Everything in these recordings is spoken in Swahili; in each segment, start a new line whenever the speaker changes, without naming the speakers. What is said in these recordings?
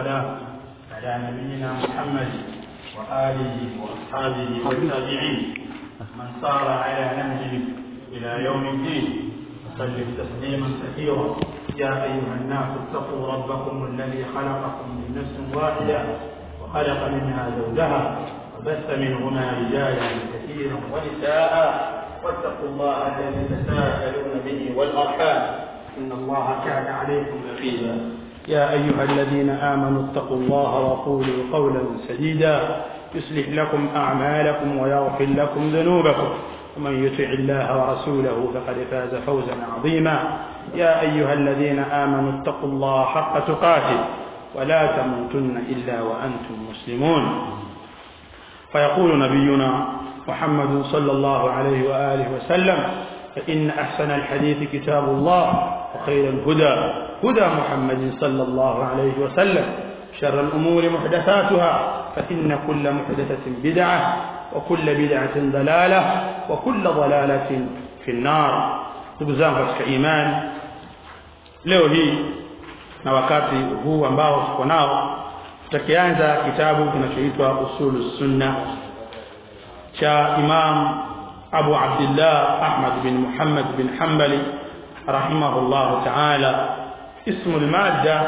والسلام على نبينا محمد وآله وأصحابه والتابعين من صار على نهجه إلى يوم الدين وسلم تسليما كثيرا يا أيها الناس اتقوا ربكم الذي خلقكم من نفس واحدة وخلق منها زوجها وبث منهما رجالا كثيرا ونساء واتقوا الله الذي تساءلون به والأرحام إن الله كان عليكم رقيبا يا أيها الذين آمنوا اتقوا الله وقولوا قولا سديدا يصلح لكم أعمالكم ويغفر لكم ذنوبكم ومن يطع الله ورسوله فقد فاز فوزا عظيما يا أيها الذين آمنوا اتقوا الله حق تقاته ولا تموتن إلا وأنتم مسلمون فيقول نبينا محمد صلى الله عليه وآله وسلم فإن أحسن الحديث كتاب الله وخير الهدى هدى محمد صلى الله عليه وسلم شر الأمور محدثاتها فإن كل محدثة بدعة وكل بدعة ضلالة وكل ضلالة في النار تبزان katika imani leo hii na wakati huu ambao tuko nao tutakianza kitabu kinachoitwa usulu sunna cha imam abu abdillah ahmad bin muhammad bin hanbali rahimahullah taala ismu lmadda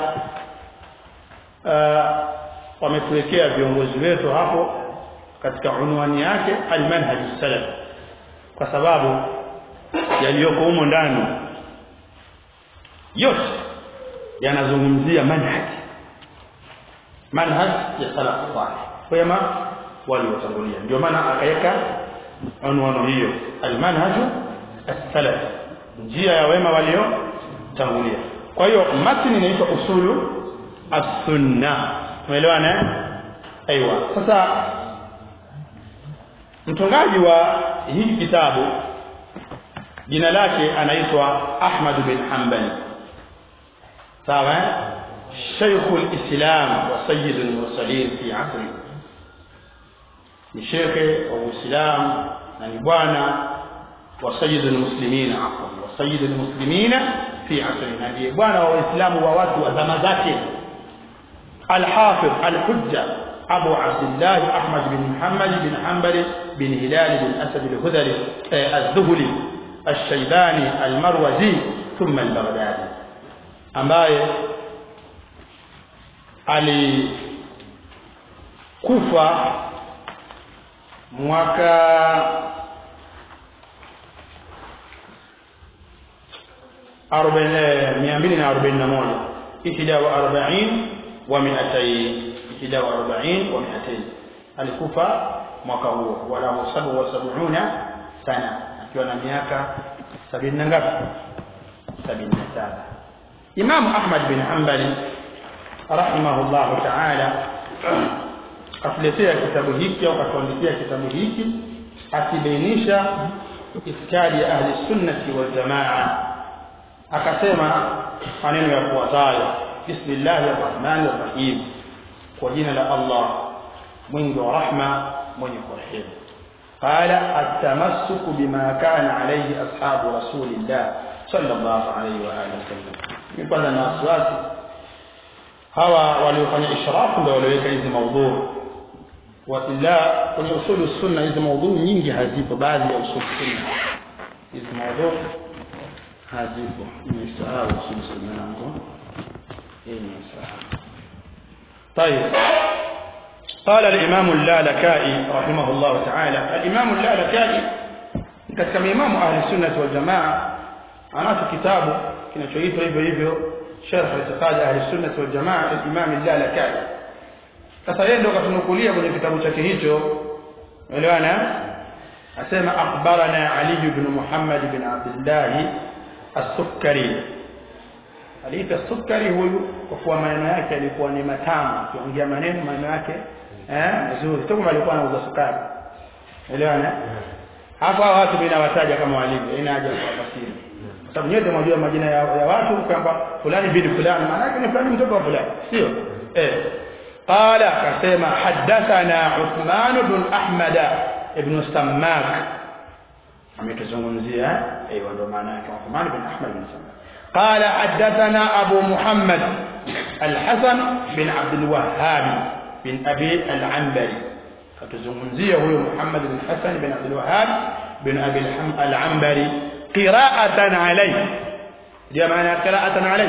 wametuwekea viongozi wetu hapo katika unwani yake almanhaj salaf kwa sababu yaliyoko humo ndani yote yanazungumzia manhaj manhaj ya salaf salih wema waliotangulia ndio maana akaweka unwano hiyo almanhaju as-salaf njia ya wema waliotangulia kwa hiyo matni inaitwa usulu as-sunna umeelewana aiywa sasa mtungaji wa hii kitabu jina lake anaitwa Ahmad bin Hanbali sawa شيخ الإسلام وسيد المرسلين في عصره ni shekhe wa Uislamu na ni bwana wa sayyid almuslimin afwan wa sayyid almuslimin fi asri na ndiye bwana wa Waislamu wa watu wa zama zake الحافظ الحجة أبو عبد الله أحمد بن محمد بن حنبل بن هلال بن أسد الهذلي الذهلي الشيباني المروزي ثم البغدادي ambaye alikufa mwaka mia mbili na arobaini na moja ihda wa arbain wa miatain ihda wa arbain wa miatain alikufa mwaka huo walahu sabu wa sabuuna sana akiwa na miaka sabini na ngapi sabini na saba imamu ahmad bin hambali rahimahullahu taala katuletea kitabu hiki au katuandikia kitabu hiki akibainisha itikadi ya ahli sunnati wal jamaa akasema maneno yafuatayo bismillahi rrahmani rrahim kwa jina la allah mwingi wa rahma mwenye kurehemu qala atamassuku bima kana alayhi ashabu rasulillah sallallahu alayhi wa alihi wasallam mimi kwanza na wasiwasi hawa waliofanya ishrafu ndio walioweka hizi maudhuu wa illa kwenye usulu sunna hizi maudhuu nyingi hazipo baadhi ya usulu sunna hizi maudhuu hazipo nimesahau usulu sunna yangu hii nimesahau طيب قال الإمام اللالكائي رحمه الله تعالى الإمام اللالكائي katika maimamu ahli sunnati wal jamaa anacho kitabu kinachoitwa hivyo hivyo sharh itiqad ahli sunnati wal jamaa al-imam al-lalakai sasa yeye ndio katunukulia kwenye kitabu chake hicho elewana asema akhbarana ali ibn muhammad ibn abdullah as-sukkari aliita sukari huyu kwa kuwa maneno yake yalikuwa ni matamu akiongea maneno maneno yake eh mazuri tu kama alikuwa anauza sukari elewana hapa watu bila wataja kama walivyo ina haja kwa fasiri kwa sababu nyote mwajua majina ya, ya watu kwamba fulani bin fulani maana yake ni fulani mtoto wa fulani sio eh qala akasema hadathana Uthman ibn Ahmad ibn Sammak ametuzungumzia eh ndio maana yake Uthman ibn Ahmad ibn Sammak قال حدثنا أبو محمد الحسن بن عبد الوهاب بن أبي العنبري فتزمنزيه هو محمد بن الحسن بن عبد الوهاب بن أبي الحم- العنبري قراءة عليه ndio maana ya qira'atan alayhi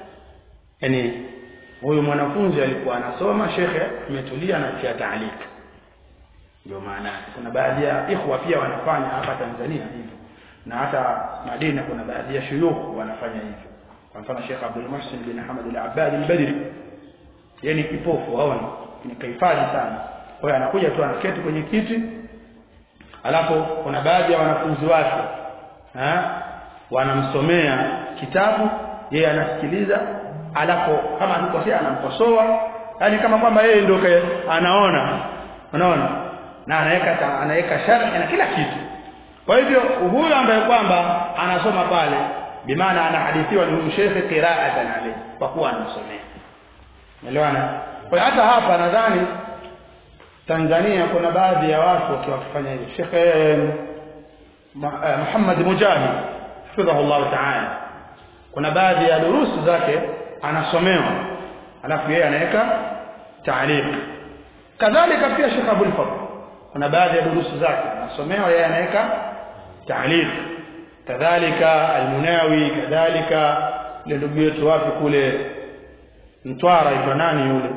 yani huyu mwanafunzi alikuwa anasoma shekhe ametulia na kia taalik ndio maana yake. kuna baadhi ya ikhwa pia wanafanya hapa Tanzania hivyo na hata Madina kuna baadhi ya shuyukh wanafanya hivyo kwa mfano Sheikh Abdul Muhsin bin Hamad al-Abbad al-Badri yeye ni kipofu haoni ni kahifadhi sana kwa hiyo anakuja tu anaketi kwenye kiti alafu kuna baadhi ya wanafunzi wake ha? wanamsomea kitabu yeye anasikiliza alafu kama alikosea anamkosoa yani kama kwamba yeye ndio ke- anaona unaona na anaweka anaweka sharhi na kila kitu kwa hivyo huyu ambaye kwamba anasoma pale bimaana anahadithiwa ni huyu shekhe qira'atan alayhi kwa kuwa anamsomea umeelewana kwa hiyo hata hapa nadhani Tanzania kuna baadhi ya watu wakiwa wakifanya hivyo Sheikh eh, Ma- eh, Muhammad Mujahid hafidhahu Allah ta'ala kuna baadhi ya durusu zake anasomewa alafu yeye anaweka taaliq kadhalika pia Sheikh Abdul Fadl kuna baadhi ya durusu zake anasomewa yeye anaweka taaliq kadhalika Al-Munawi kadhalika ile ndugu yetu wapi kule Mtwara iko nani yule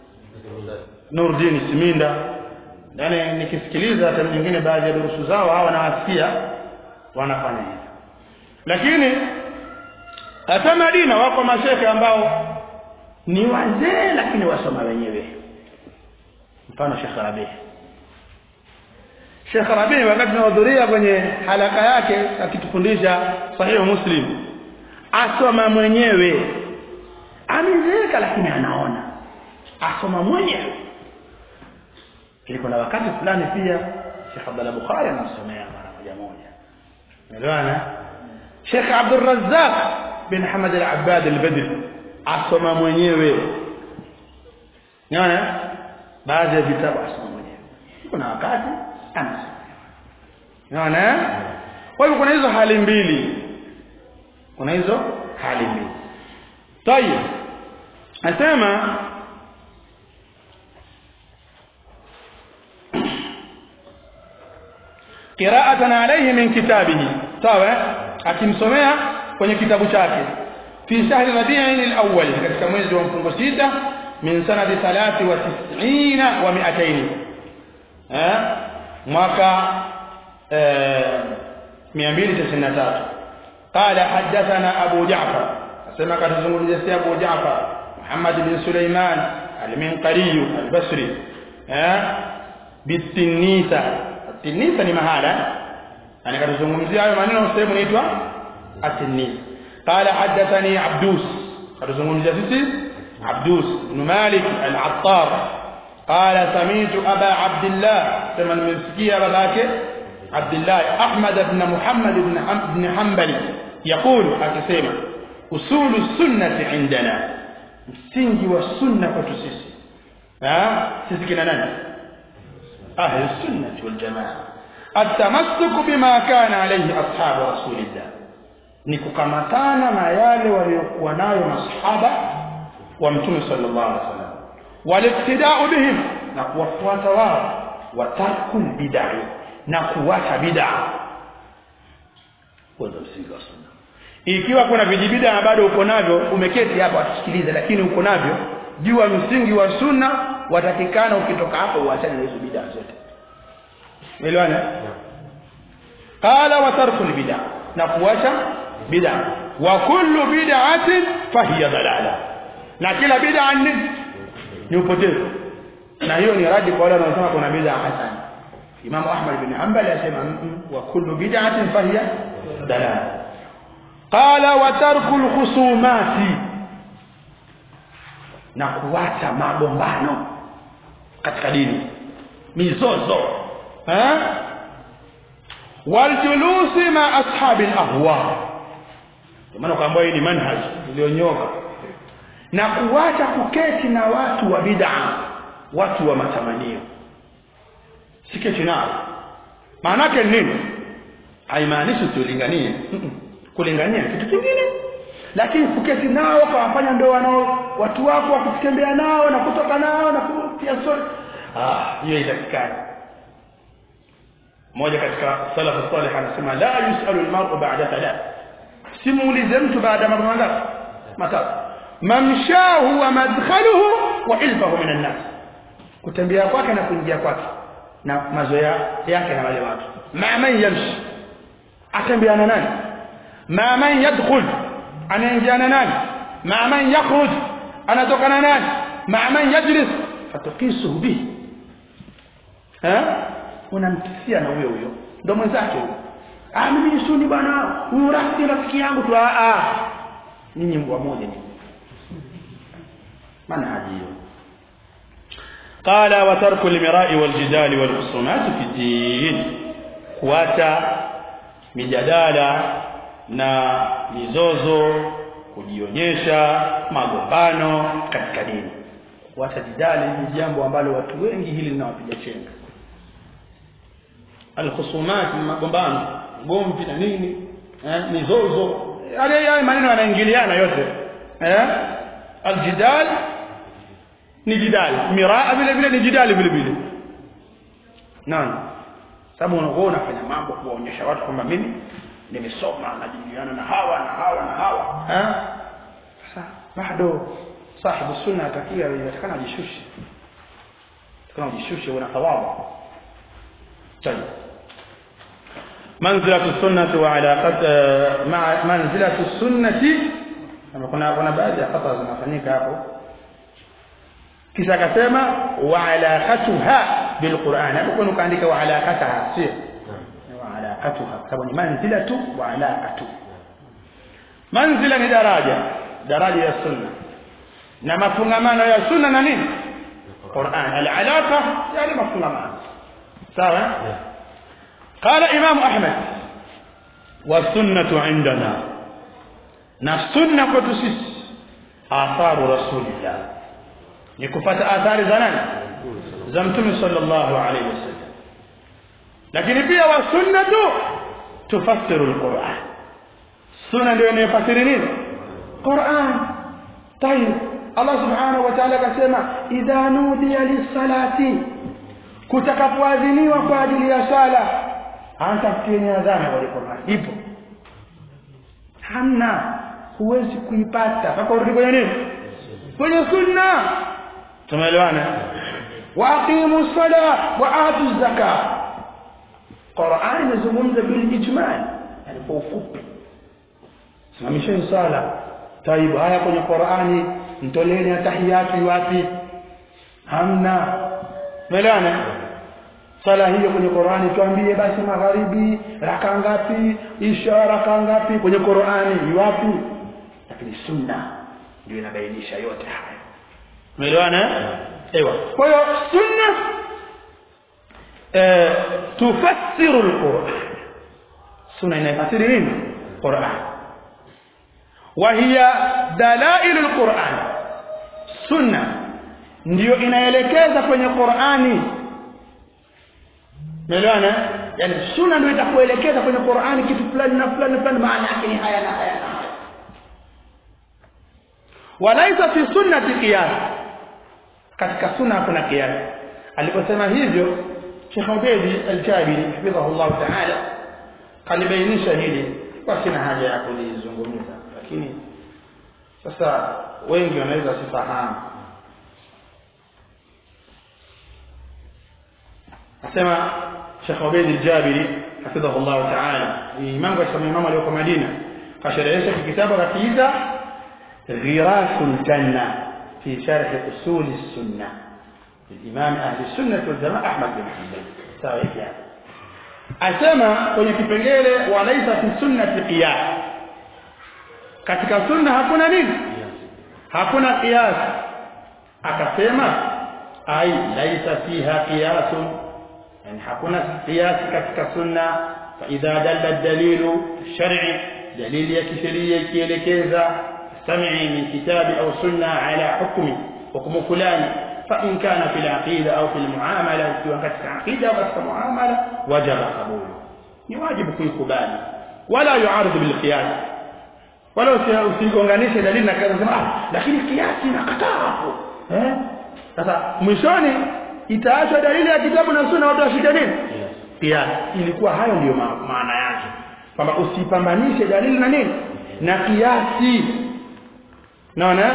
Nurdin Siminda yani nikisikiliza hata nyingine baadhi ya durusu zao hawa nawasikia wanafanya hivyo lakini hata Madina wako mashekhe ambao ni wazee lakini wasoma wenyewe mfano Sheikh Rabi Sheikh Rabi wakati tunahudhuria kwenye halaka yake akitufundisha sahihu Muslim asoma mwenyewe amezeeka lakini anaona asoma mwenyewe ili kuna wakati fulani pia Sheikh Abdullah Bukhari anasomea mara moja moja unaelewana Sheikh Abdul Razzaq bin Hamad al-Abbad al-Badri asoma mwenyewe unaona baadhi ya vitabu asoma mwenyewe kuna wakati anasoma unaona kwa hivyo kuna hizo hali mbili kuna hizo hali mbili طيب asema qira'atan alayhi min kitabihi sawa akimsomea kwenye kitabu chake fi shahri rabi'in al-awwal katika mwezi wa mfungo sita min sanati 93 wa 200 eh mwaka eh 293 قال حدثنا أبو جعفر أسمع كتزمون أبو جعفر محمد بن سليمان المنقري البصري ها بالتنيسة التنيسة ni mahala yani katuzungumzia hayo maneno sehemu inaitwa at-tinis qala hadathani abdus katuzungumzia sisi abdus ibn malik al-attar qala sami'tu aba abdullah sema nimemsikia babake abdullah ahmad ibn muhammad ibn ibn hanbali يقول akisema usulu sunnati indana msingi wa sunna kwetu sisi ah sisi kina nani ahli sunnati wal jamaa التمسك بما كان عليه أصحاب رسول الله ni kukamatana na yale waliokuwa nayo masahaba wa mtume sallallahu alaihi wasallam waliktidau bihim na kuwafuata wao watarkul bid'ah na kuwacha bid'ah kwanza msingi wa sunna ikiwa kuna vijibida bado uko navyo umeketi hapa watusikilize lakini uko navyo jua msingi wa sunna watakikana ukitoka hapo uachane na hizo bid'a zote elewana qala wa tarku bid'a na kuacha bid'a wa kullu bid'atin fahiya dalala na kila bid'a ni ni upotevu na hiyo ni radi kwa wale wanaosema kuna bid'a hasana Imam Ahmad bin Hanbal asema wa kullu bid'atin fahiya dalala qala wa tarku alkhusumati na kuacha magombano katika dini mizozo eh waljulusi ma ashabi alahwa maana kwamba hii ni manhaj iliyonyoka na kuacha kuketi na watu wa bid'a watu wa matamanio siketi nao maana yake nini haimaanishi tulinganie kulingania kitu kingine lakini kuketi nao kawafanya ndio wanao watu wako wa kutembea nao na kutoka nao na kutia stori ah hiyo itakikani mmoja katika salafu salih anasema la yusalu almar'u ba'da thalath simuulize mtu baada ya mambo mangapi matatu mamshahu wa madkhaluhu wa ilfahu min an-nas kutembea kwake na kuingia kwake na mazoea yake na wale watu ma man yamshi atembeana nani ma man yadkhul anaingiana nani ma man yakhruj anatokana nani ma man yajlis fatukisuhu bihi eh unamkisia na huyo huyo ndo mwenzake huyo ah mimi ni suni bwana huyu rafiki rafiki yangu tu ah ah nyinyi mbwa moja ni manhaji hiyo قال وترك المراء والجدال والخصومات في الدين kuacha mijadala na mizozo kujionyesha magombano katika dini kuacha jidali ni jambo ambalo watu wengi hili linawapiga chenga alkhusumat magombano gomvi na nini eh, mizozo yale yale maneno yanaingiliana yote eh aljidal ni jidali miraa vile vile ni jidali vile vile naam sababu unakuwa unafanya mambo kuwaonyesha watu kwamba mimi nimesoma najadiliana na hawa na hawa na hawa eh sasa bado sahibu sunna atakiwa inatakana ajishushe kama ujishushe una thawabu طيب منزلة السنة وعلاقة مع منزلة السنة kama kuna kuna baadhi ya khata zinafanyika hapo kisha akasema wa alaqatuha bilquran hapo kuna kaandika wa alaqataha sio wa alaqatuha sababu ni manzilatu wa alaqatu manzila ni daraja daraja ya sunna na mafungamano ya sunna na nini Qur'an al-alaqa yani mafungamano sawa قال امام احمد والسنه عندنا na sunna kwetu sisi atharu rasulillah ni kufuata athari za nani za mtume sallallahu alaihi wasallam lakini pia wa sunnatu tufassiru alquran sunna ndio inayofasiri nini quran tayib Allah subhanahu wa ta'ala akasema idha nudiya lis-salati kutakapoadhiniwa kwa ajili ya sala anatafutieni adhana wale Qur'an ipo hamna huwezi kuipata mpaka urudi kwenye nini kwenye sunna tumeelewana wa aqimu sala wa atu zaka Qur'an imezungumza bil ijmal yani kwa ufupi simamisheni sala taibu haya kwenye Qur'ani mtoleeni tahiyatu wapi hamna umeelewana sala hiyo kwenye Qur'ani tuambie basi magharibi raka ngapi isha raka ngapi kwenye Qur'ani ni wapi lakini sunna ndio inabainisha yote haya umeelewana ewa kwa hiyo sunna eh tufassiru alquran sunna inafasiri nini Qur'an wa hiya dalail alquran sunna ndio inaelekeza kwenye Qur'ani Umeelewana? Yaani sunna ndio itakuelekeza kwenye Qur'ani kitu fulani na fulani fulani maana yake ni haya na haya na haya. Walaisa fi sunnati qiyas. Katika sunna kuna qiyas. Aliposema hivyo Sheikh Ubedi Al-Jabiri hafidhahu Allah Ta'ala kalibainisha hili kwa sina haja ya kulizungumza lakini sasa wengi wanaweza sifahamu asema Sheikh Ubayd al-Jabiri hafidhahu Allah ta'ala ni imam katika imam aliyoko Madina kasherehesha kitabu kakiita Ghirasul Janna fi sharh usul as-sunnah الإمام أهل السنة والجماعة أحمد بن حنبل sawa hivi asema kwenye kipengele walaisa fi sunnati qiyas katika sunna hakuna nini hakuna qiyas akasema ai laisa fiha qiyasun yani hakuna kiasi katika sunna fa idha dalla dalilu shar'i dalili ya kisheria ikielekeza sami'i min kitabi au sunna ala hukmi hukumu fulani fa in kana fil aqida au fil muamala ukiwa katika aqida au katika muamala wajaba qabulu ni wajibu kuikubali wala yuaridu bil qiyas wala usi- usigonganishe dalili na kaza sema ah lakini kiasi nakataa hapo eh sasa mwishoni itaachwa dalili ya kitabu na sunna watu washike nini kiasi ilikuwa hayo ndiyo ma maana yake kwamba usipambanishe dalili na nini na kiasi naona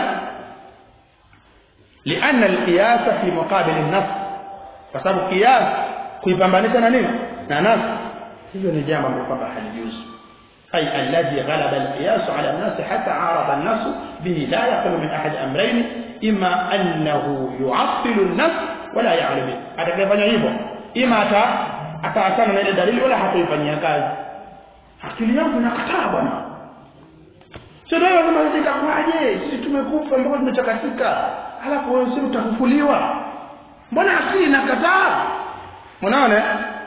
لأن القياس في مقابل النص kwa sababu kias kuipambanisha na nini na nas hivyo ni jambo ambalo kwamba halijuzu أي الذي غلب القياس على الناس حتى عارض الناس به لا يخلو من أحد أمرين إما أنه يعطل النص ولا يعلم به atakayefanya hivyo ima ata ataachana na ile dalili wala hataifanyia kazi akili yangu inakataa bwana sio ndio kama itakuwaje sisi tumekufa mpaka tumechakatika halafu wewe sio utafufuliwa mbona akili inakataa unaona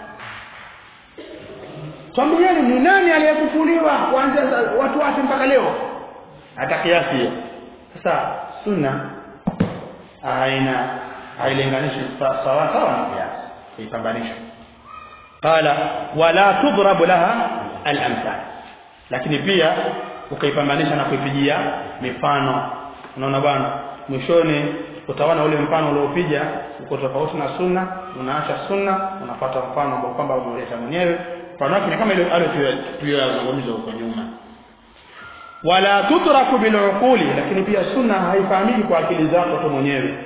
twambieni ni nani aliyefufuliwa kuanzia za- watu wake mpaka leo hata kiasi hiyo sasa sunna haina hailinganishi sa- sawa sawa na kiasi haipambanishwi qala wala tudrabu laha al-amthal lakini pia ukaipambanisha na kuipigia mifano unaona bwana mwishoni utaona ule mfano uliopiga uko tofauti na sunna unaacha sunna unafuata mfano ambao kwamba umeleta mwenyewe mfano wake ni kama ile ale tuliyozungumza huko nyuma wala tutraku biluquli lakini pia sunna haifahamiki kwa akili zako tu mwenyewe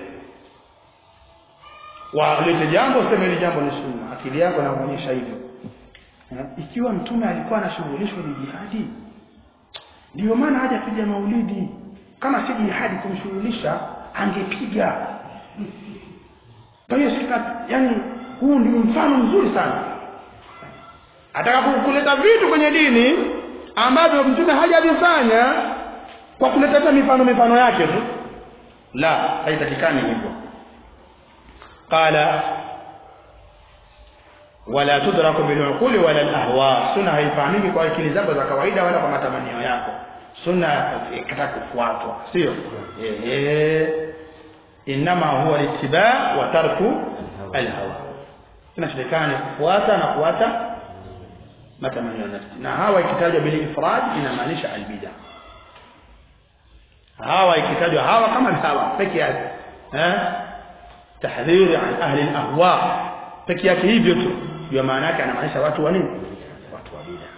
walete jambo useme hili jambo ni sunna akili yako inaonyesha hivyo Eh, ikiwa mtume alikuwa anashughulishwa ni jihadi ndio maana hajapiga maulidi kama si jihadi kumshughulisha angepiga kwa hiyo sika yani huu ndio mfano mzuri sana ataka ku- kuleta vitu kwenye dini ambavyo mtume hajavifanya kwa kuleta hata mifano mifano yake tu la haitakikani hivyo qala wala tudraku biluquli wala alahwa sunna haifahamiki kwa akili zako za kawaida wala kwa matamanio yako sunna ikataka kufuatwa sio ehe inama huwa littiba wa tarku alhawa kinachotakana ni kufuata na kuacha matamanio ya nafsi na hawa ikitajwa bil ifrad inamaanisha albida hawa ikitajwa hawa kama hawa peke yake eh tahdhiri an ahli alahwa peke yake hivyo tu ndio maana yake anamaanisha watu wa nini watu wa bid'a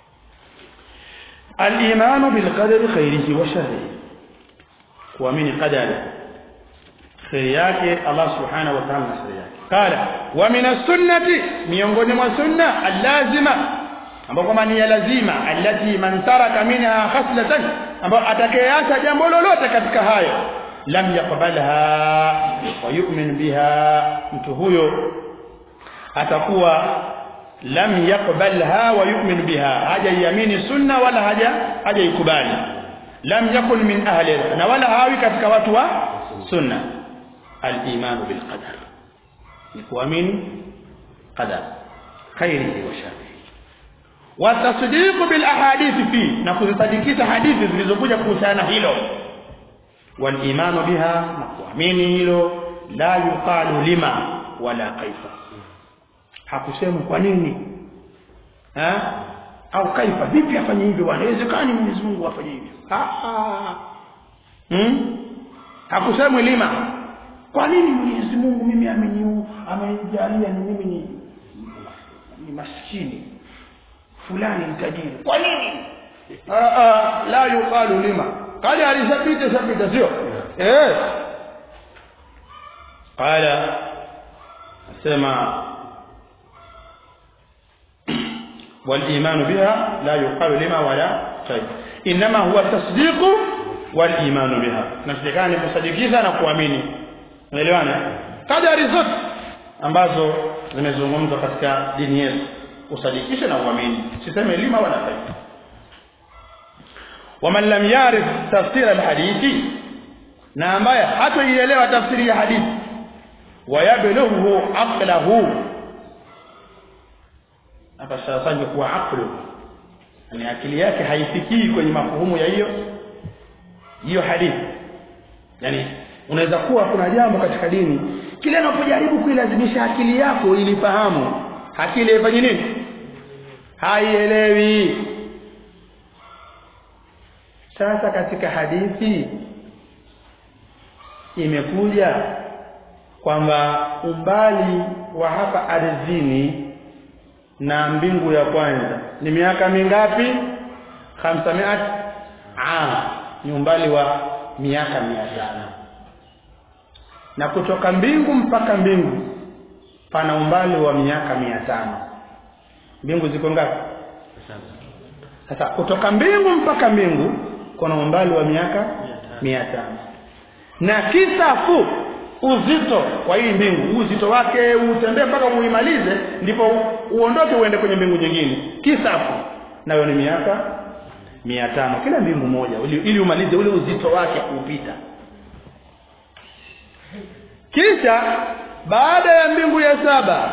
al-iman bil qadari khairihi wa sharrihi kuamini qadari kheri yake Allah subhanahu wa ta'ala na shari yake qala wa min as-sunnati miongoni mwa sunna allazima ambao kwamba ni ya lazima allati man taraka minha khaslatan ambao atakayeacha jambo lolote katika hayo lam yaqbalha wa yu'min biha mtu huyo atakuwa lam yaqbalha wa yu'min biha hajaiamini sunna wala haja hajaikubali lam yakun min ahli na wala hawi katika watu wa sunna al-iman bil qadar ni kuamini qadar khairihi wa sharrihi wa tasdiq bil ahadith fi na kuzisadikisha hadithi zilizokuja kuhusiana hilo wal iman biha na kuamini hilo la yuqalu lima wala kaifa hakusema kwa nini eh au kaifa vipi afanye hivyo bwana haiwezekani Mwenyezi Mungu afanye hivyo ah ah hmm? hakusema lima kwa nini Mwenyezi Mungu mimi ameni amenijalia ni mimi ni ni maskini fulani ni tajiri kwa nini ah ah la yuqalu lima kali alisapita sapita sio eh qala asema والإيمان بها لا يقال لما ولا طيب إنما هو التصديق والإيمان بها نصدقان kusadikisha na kuamini unaelewana kadari zote ambazo zimezungumzwa katika dini yetu usadikishe na uamini siseme lima wala taifa waman lam yarif tafsir alhadithi na ambaye hatoielewa tafsiri ya hadithi wayablughu aqlahu hapa sasa kuwa aqlu yani akili yake haifikii kwenye mafuhumu ya hiyo hiyo hadithi yani unaweza kuwa kuna jambo katika dini kile unapojaribu kuilazimisha akili yako ilifahamu akili ifanye nini haielewi sasa katika hadithi imekuja kwamba umbali wa hapa ardhini na mbingu ya kwanza ni miaka mingapi khamsamiat am ni umbali wa miaka mia tano na kutoka mbingu mpaka mbingu pana umbali wa miaka mia tano mbingu ziko ngapi sasa kutoka mbingu mpaka mbingu kuna umbali wa miaka mia tano na kisafu uzito wa hii mbingu uzito wake utembee mpaka uimalize ndipo uondoke uende kwenye mbingu nyingine kisafu nayo ni miaka mia tano kila mbingu moja ili, ili umalize ule uzito wake kuupita kisha baada ya mbingu ya saba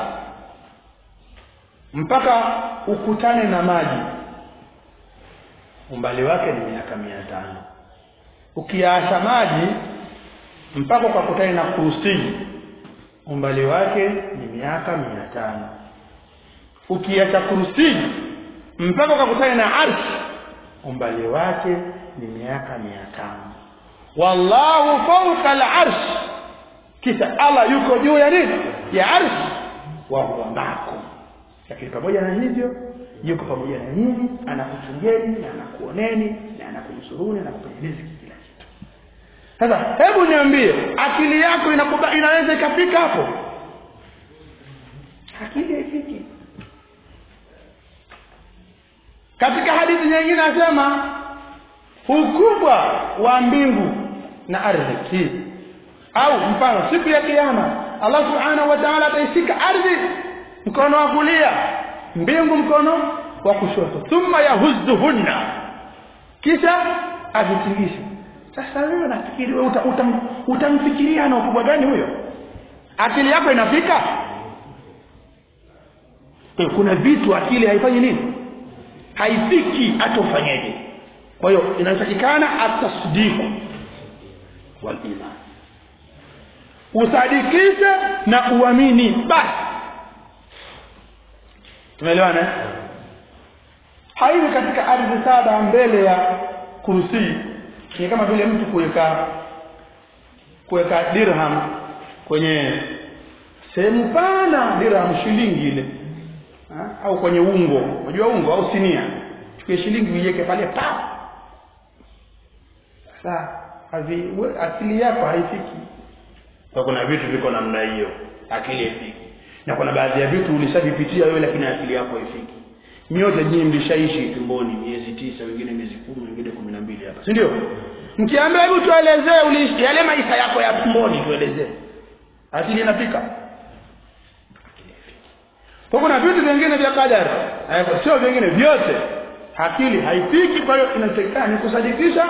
mpaka ukutane na maji umbali wake ni miaka mia tano ukiacha maji mpaka ukakutane na kurusii umbali wake ni miaka mia tano ukiacha kurusii mpaka ukakutane na arshi umbali wake ni miaka mia tano wallahu fauka alarsh kisha allah yuko juu ya nini ya arshi wa huwa makum lakini pamoja na hivyo yuko pamoja na nyinyi anakuchungeni na anakuoneni na anakunusuruni na kupeni riziki kila kitu sasa hebu niambie akili yako inakuba, inaweza ikafika hapo akili haifiki katika hadithi nyingine anasema ukubwa wa mbingu na ardhi hii au mfano siku ya kiyama allah subhanahu wa taala ataishika ardhi mkono wa kulia mbingu mkono wa kushoto thumma yahuzuhunna kisha azitingishe sasa wewe nafikiri wewe uta, utam, utamfikiria na ukubwa gani huyo akili yako inafika Kwa hiyo kuna vitu akili haifanyi nini haifiki hata ufanyeje kwa hiyo inatakikana atasdiku waliman usadikishe na uamini basi tumeelewana eh? haiwi katika ardhi saba mbele ya kurusii ni kama vile mtu kuweka kuweka dirham kwenye sehemu pana dirham shilingi ile ha? au kwenye ungo unajua ungo au sinia chukue shilingi uiweke pale pa sasa havi akili yako haifiki kwa kuna vitu viko namna hiyo akili haifiki na kuna baadhi ya vitu ulishavipitia wewe lakini akili yako haifiki nyote nyinyi mlishaishi tumboni miezi tisa wengine miezi kumi wengine kumi na mbili hapa si ndio mkiambia hebu tuelezee uliishi yale maisha yako ya tumboni tuelezee akili inafika kwa kuna vitu vingine vya kadari sio vingine vyote akili haifiki kwa hiyo inatakikana ni kusadikisha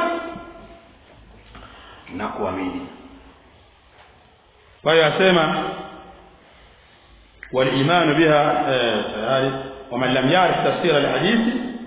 na kuamini kwa hiyo asema والايمان بها تayari ومن لم يعرف تفسير الحديث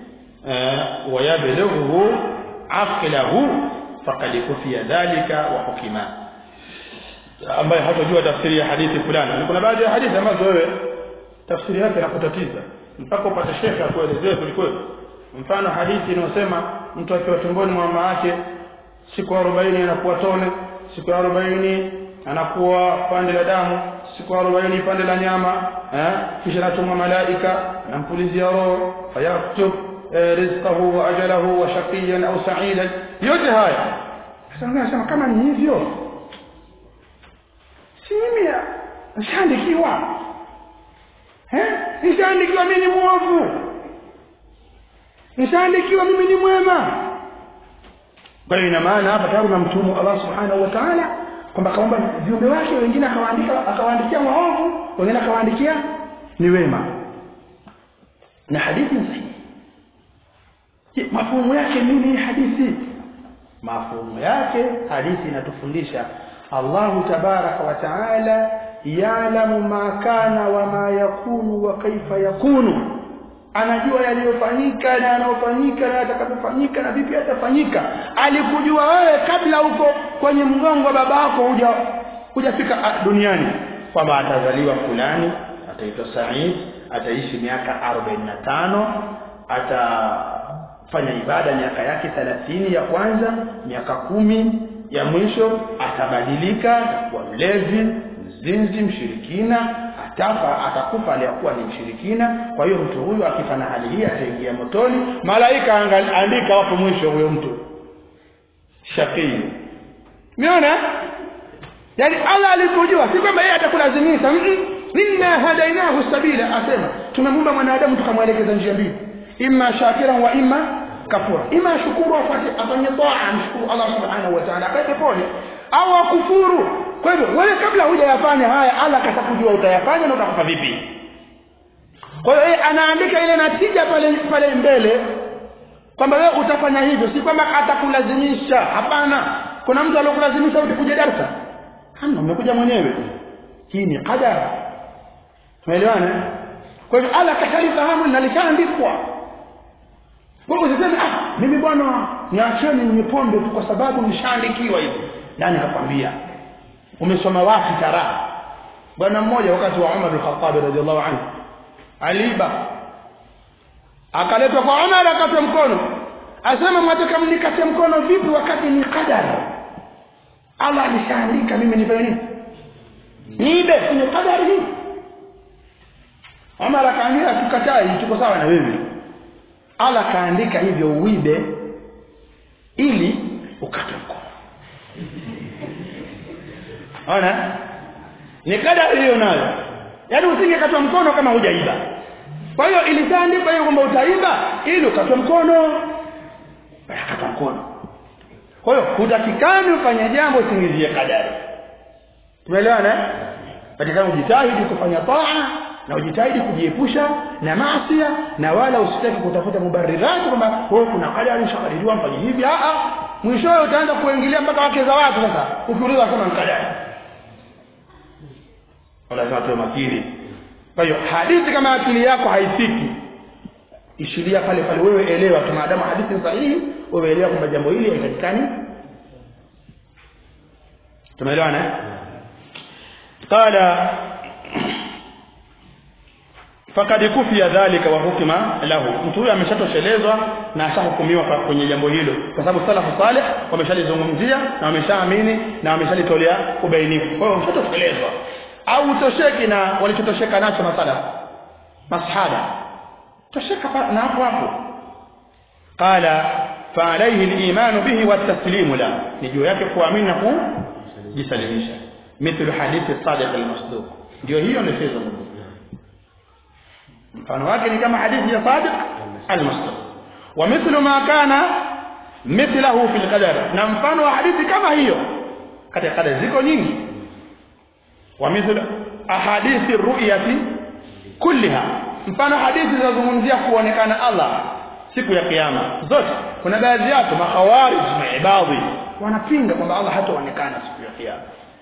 ويبلغه عقله فقد كفي ذلك وحكما ambaye hatajua tafsiri ya hadithi fulani kuna baadhi ya hadithi ambazo wewe tafsiri yake inakutatiza mpaka upate shekhe akuelezee kwelikweli mfano hadithi inayosema mtu akiwa tumboni mwa mama yake siku arobaini anakuwa tone siku arobaini anakuwa pande la damu siku arobaini pande la nyama eh? kisha natumwa malaika anampulizia roho fayaktub eh, rizqahu wa ajalahu wa shaqiyan au sa'idan yote haya sasa nasema kama ni hivyo si mimi nishaandikiwa eh nishaandikiwa mimi ni mwovu nishaandikiwa mimi ni mwema kwa hiyo ina maana hapa tayari unamtumu Allah subhanahu wa ta'ala kwamba kaomba viumbe wake wengine akawaandika akawaandikia waovu wengine akawaandikia ni wema na hadithi ni sahihi je mafumu yake nini hadithi mafumu yake hadithi inatufundisha Allahu tabaraka wa taala ya'lamu ma kana wa ma yakunu wa kaifa yakunu anajua yaliyofanyika na yanayofanyika na yatakapofanyika na vipi yatafanyika alikujua wewe kabla huko kwenye mgongo wa babako huja hujafika duniani kwamba atazaliwa fulani ataitwa Said ataishi miaka 45 fanya ibada miaka yake thelathini ya kwanza miaka kumi ya mwisho atabadilika atakuwa mlezi mzinzi mshirikina atafa atakufa aliyakuwa ni mshirikina kwa hiyo mtu huyu akifa na hali hii ataingia motoni malaika angal- andika wapo mwisho huyo mtu shaqii umeona yaani allah alipojua si kwamba yeye atakulazimisha Mm-mm. inna hadainahu sabila asema tumemuumba mwanadamu tukamwelekeza njia mbili imma shakiran wa imma kafura ima ashukuru afanye afanye taa amshukuru allah subhanahu wa ta'ala akae peponi au akufuru kwa hivyo wewe kabla hujayafanya haya allah katakujua utayafanya na utakufa vipi kwa hiyo yeye anaandika ile natija pale pale mbele kwamba wewe utafanya hivyo si kwamba atakulazimisha hapana kuna mtu aliyokulazimisha utakuja darasa hamna umekuja mwenyewe hii ni qadara tumeelewana kwa hivyo allah kashalifahamu na lishaandikwa kwa hivyo usiseme ah mimi bwana niacheni ninywe pombe tu kwa sababu nishaandikiwa hivi nani kakwambia umesoma wapi taraha bwana mmoja wakati wa umar al-khattab radhiallahu anhu aliiba akaletwa kwa umar akatwa mkono asema mwataka mnikate mkono vipi wakati ni qadara allah alishaandika mimi nifanye nini niibe kwenye qadari hii umar akaambia tukatai tuko sawa na wewe allah kaandika hivyo uibe ili ukate mkono ona ni kadari hiyo nayo yaani usingekatwa mkono kama hujaiba kwa hiyo ilishaandikwa hiyo kwamba utaiba ili ukatwe mkono akatwa mkono kwa hiyo hutakikani ufanye jambo usingizie kadari tumeelewana eh? patikana ujitahidi kufanya taa na ujitahidi kujiepusha na maasia na wala usitaki kutafuta mubarirati kwamba oh, kuna kadari ushakadiriwa mfanye hivi ah, ah. mwishowe utaanza kuingilia mpaka wake za watu sasa ukiuliza kama ni kadari lazima tuwe makini kwa hiyo hadithi kama akili yako haifiki ishiria pale pale wewe elewa tu maadamu hadithi ni sahihi wewe elewa kwamba jambo hili haitakikani tumeelewana eh? qala fakad kufia dhalika wa hukima lahu mtu huyo ameshatoshelezwa na ashahukumiwa kwa- kwenye jambo hilo kwa sababu salafu salih wameshalizungumzia na wameshaamini na wameshalitolea ubainifu kwa hiyo ushatoshelezwa au utosheki na walichotosheka nacho masala masahaba tosheka pa- na hapo hapo qala faalaihi limanu bihi wataslimu la ni juu yake kuamini na kujisalimisha mithlu hadithi sadiq almasduq ndio hiyo ndio mfano wake ni kama hadithi ya sadiq almasduq wa mithlu ma kana mithlahu fil qadar na mfano wa hadithi kama hiyo katika qadar ziko nyingi wa mithlu ahadithi ru'yati kulliha mfano hadithi zinazozungumzia kuonekana Allah siku ya kiyama zote kuna baadhi yake makhawarij maibadhi wanapinga kwamba Allah hataonekana siku ya kiyama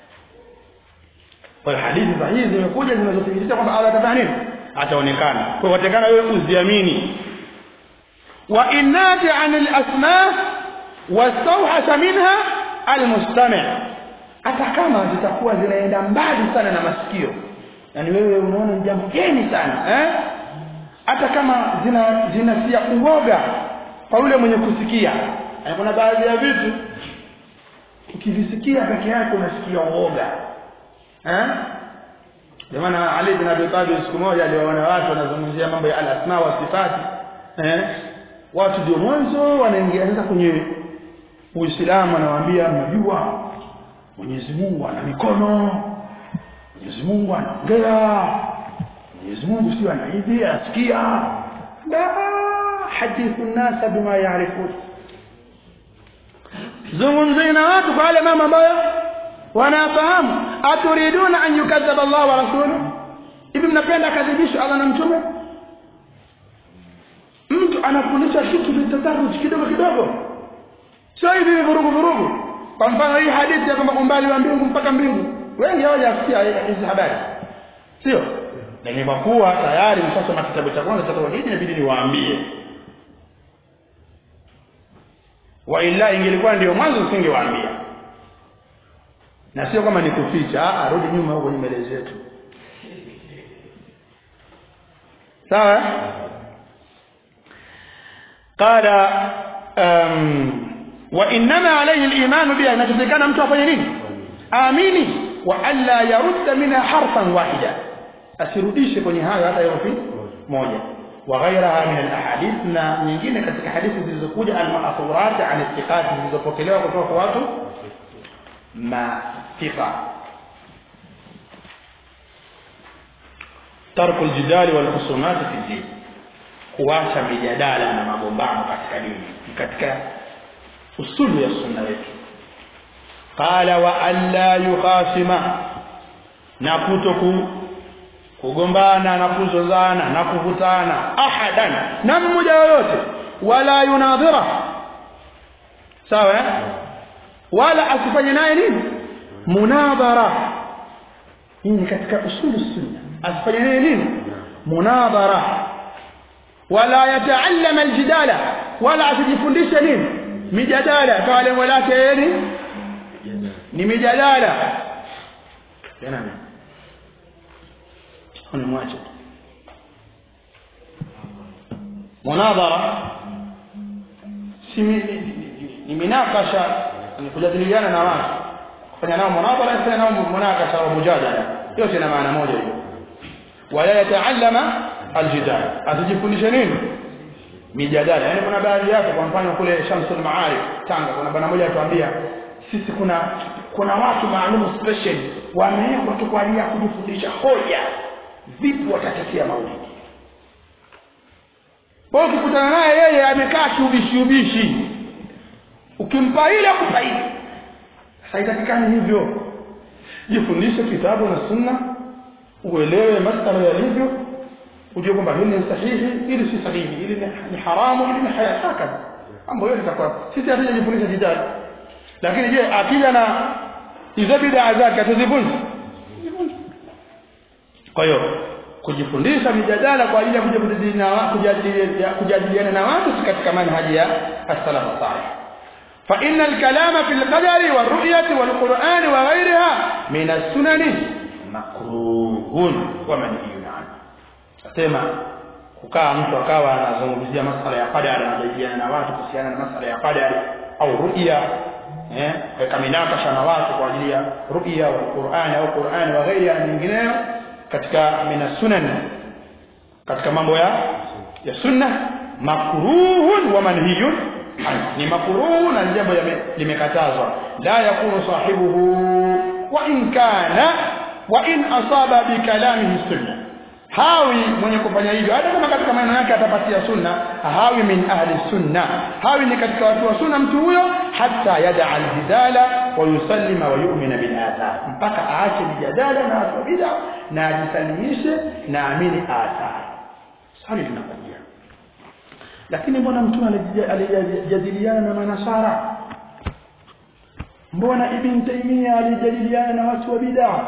kwa hiyo hadithi sahihi zimekuja zinazothibitisha kwamba Allah atafanya nini ataonekana kwa hiyo watakana wewe uziamini wa innati anil asma wastawhasha minha almustami' hata kama zitakuwa zinaenda mbali sana na masikio yani wewe unaona ni jambo geni sana eh hata kama zina zinatia uoga kwa yule mwenye kusikia yani kuna baadhi ya vitu ukivisikia peke yake unasikia uoga eh ndio maana Ali bin Abi Talib siku moja aliwaona watu wanazungumzia mambo ya al-asma wa sifati eh watu ndio mwanzo wanaingia sasa kwenye Uislamu anawaambia mnajua Mwenyezi Mungu ana mikono Mwenyezi Mungu anaongea Mwenyezi Mungu sio ana hivi asikia la hadithu nasa bima yaarifun zungumzeni na watu kwa yale mambo ambayo wanafahamu aturiduna an yukadhaba Allah wa rasuluhu hivi mnapenda akadhibishwe Allah na mtume mtu anafundisha kitu bitataruj kidogo kidogo sio hivi vurugu vurugu kwa mfano hii hadithi ya kwamba umbali wa mbingu mpaka mbingu wengi hawajasikia hizi habari sio lakini kwa kuwa tayari mshasoma kitabu cha kwanza cha tauhidi inabidi niwaambie wa illa ingelikuwa ndio mwanzo usingewaambia na sio kama nikuficha ah rudi nyuma huko kwenye mbele zetu sawa qala um, wa innama alayhi al-iman biha inachotakana mtu afanye nini amini wa alla yarudda minha harfan wahida asirudishe kwenye hayo hata herufi moja wa ghairaha min al-ahadith na nyingine katika hadithi zilizokuja al-ma'thurat an istiqat zilizopokelewa kutoka kwa watu mafiqa tarku al-jidali wal khusumat fi din kuacha mijadala na magombano katika dini katika usulu ya sunna yetu qala wa alla yukhasima na kutoku kugombana na kuzozana na kuvutana ahadan na mmoja yoyote wala yunadhira sawa eh? wala asifanye naye nini munadhara hii ni katika usulu sunna asifanye naye nini munadhara wala yataallama aljidala wala asijifundishe nini mijadala kwa lengo lake yeye ni ni mijadala tena unamwacha munadhara si mi- ni- ni- ni minakasha ni kujadiliana na watu kufanya nao munadhara kufanya nao munakasha wa mujadala yote ina maana moja hiyo wala yataallama aljidal asijifundishe nini mijadala yaani kuna baadhi yake kwa mfano kule Shamsul Maarif Tanga kuna bwana mmoja atuambia sisi kuna kuna watu maalum special wamewekwa tu kwa ajili ya kujifundisha hoja vipi watatetea maulidi kwa hiyo ukikutana naye yeye amekaa kiubishi ubishi ukimpa ile akupa ile sasa itakikani hivyo jifundishe kitabu na sunna uelewe masala yalivyo ujue kwamba hili ni sahihi hili si sahihi hili ni, ni haramu hili ni haya hakadha mambo yote itakuwa sisi hatujajifundisha jidali lakini je akija na hizo bidaa zake atuzivunja kwa hiyo kujifundisha mijadala kwa ajili ya kuja kujadiliana na wa- kujadili- kujadiliana na watu si katika manhaji ya as-salaf salih فإن الكلام في القدر والرؤية والقرآن وغيرها من السنن مكروه ومنهي عنه asema kukaa mtu akawa anazungumzia masala ya qadari anajadiliana na watu kuhusiana na masala ya qadari au ru'ya eh weka minakasha na watu kwa ajili ya ru'ya wa Qur'an au Qur'an wa ghairi na mengineyo katika mina sunan katika mambo ya ya sunna makruhun wa manhiyun anhu. ni makruhu na jambo yame- limekatazwa la yakunu sahibuhu wa in kana wa in asaba bi kalamihi sunna hawi mwenye kufanya hivyo hata kama katika maneno yake atapatia sunna hawi min ahli sunna hawi ni katika watu wa sunna mtu huyo hata yada aljidala wa yusallima wa yu'mina bil athar mpaka aache mijadala na watu wa bid'a na ajisalimishe na amini athar swali linakuja lakini mbona mtume alija- alijadiliana na manasara mbona ibn taimia alijadiliana na watu wa bid'a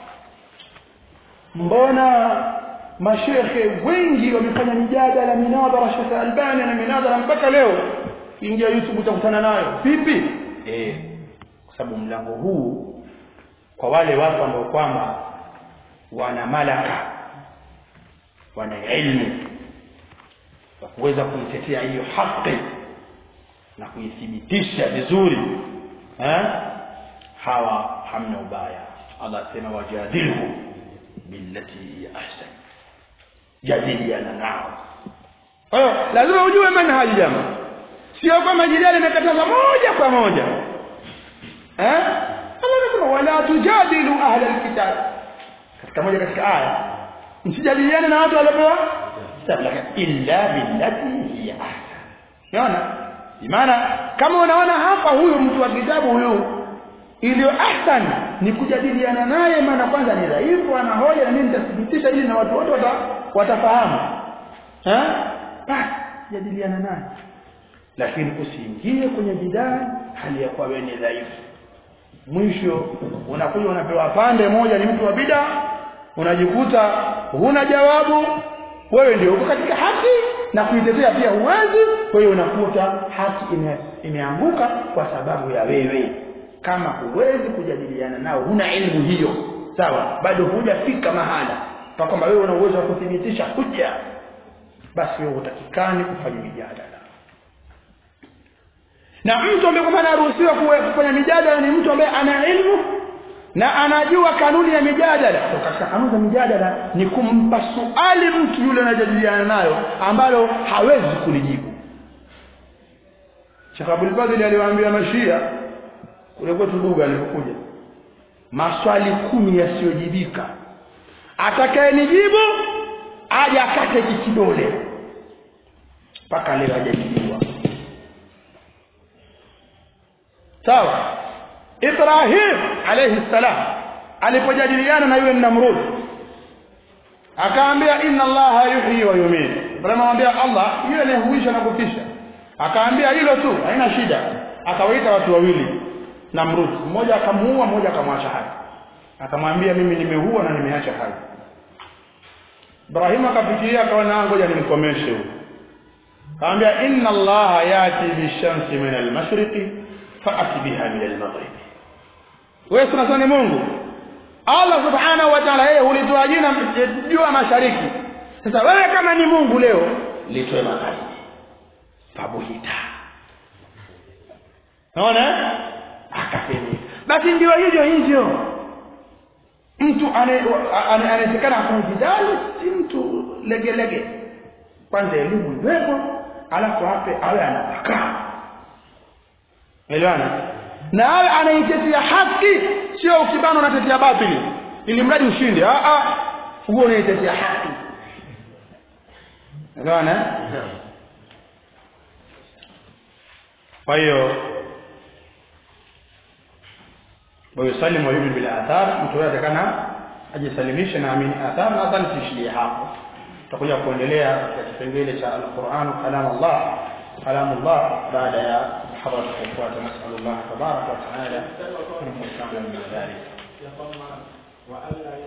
mbona mashekhe wengi wamefanya mijadala minadhara Sheikh Albani na minadhara mpaka leo ingia YouTube utakutana nayo vipi eh kwa sababu mlango huu kwa wale watu ambao kwamba wana malaka wana ilmu wa kuweza kuitetea hiyo haki na kuithibitisha vizuri eh hawa hamna ubaya Allah asema wajadilhu billati hiya ahsan jadiliana nao kwa hiyo lazima ujue manhaji jamaa sio kwamba jidali imekataza moja kwa moja eh Allah anasema wala tujadilu ahla alkitab katika moja katika aya msijadiliane na watu waliopewa kitabu lakini illa billati hiya ahsan unaona maana kama unaona hapa huyu mtu wa kitabu huyu iliyo ahsan ni kujadiliana naye maana kwanza ni dhaifu ana hoja na mimi nitathibitisha ili na watu wote wata, watafahamu eh basi jadiliana naye lakini usiingie kwenye bidaa hali ya kuwa wewe ni dhaifu mwisho unakuja unapewa pande moja ni mtu wa bida unajikuta huna jawabu wewe ndio uko katika haki na kuitetea pia huwezi kwa hiyo unakuta haki ime, imeanguka kwa sababu ya wewe kama huwezi kujadiliana nao huna elimu hiyo sawa bado hujafika mahala kwa kwamba wewe una uwezo wa kuthibitisha hujja basi wewe utakikani kufanya mijadala na mtu ambaye kwamba anaruhusiwa kuwe- kufanya mijadala ni mtu ambaye ana ilmu na anajua kanuni ya mijadala Kwa katika kanuni za mijadala ni kumpa suali mtu yule anajadiliana nayo ambalo hawezi kulijibu Sheikh Abdul Fadhil aliwaambia mashia kule kwetu Duga alipokuja maswali kumi yasiyojibika atakayenijibu aje akate hiki kidole mpaka leo hajajibiwa sawa Ibrahim alayhi salam alipojadiliana na yule Namrud akaambia inna allaha yuhyi wa yumiit Ibrahim anamwambia Allah yule anayehuisha na kufisha akaambia hilo tu haina shida akawaita watu wawili Namrud mmoja akamuua mmoja akamwacha hai akamwambia mimi nimeua na nimeacha hai Ibrahim akafikiria akaona ngoja nimkomeshe huyo akamwambia inna allaha yati bishamsi min almashriqi fa'ati biha min almaghrib wewe tunasema ni Mungu Allah subhanahu wa ta'ala yeye hulitoa jina jua mashariki sasa wewe kama ni Mungu leo litoe magharibi fabuhita naona akasema basi ndio hivyo hivyo mtu anayetekana afanye jidali si mtu legelege kwanza elimu iwepo alafu ape awe anapakaa elewana na awe anaitetea haki sio ukibana unatetea batili ili mradi ushinde ah ah huo unaitetea haki elewana kwa hiyo ويسلم ويؤمن بالاثار mtu atakana ajisalimishe na amini athar nadhani tuishilie hapo tutakuja kuendelea katika kipengele cha alquran kalam Allah kalam Allah baada ya muhadhara tutakayofuata nasallallahu tabaraka wa taala an yusami'a min dhalik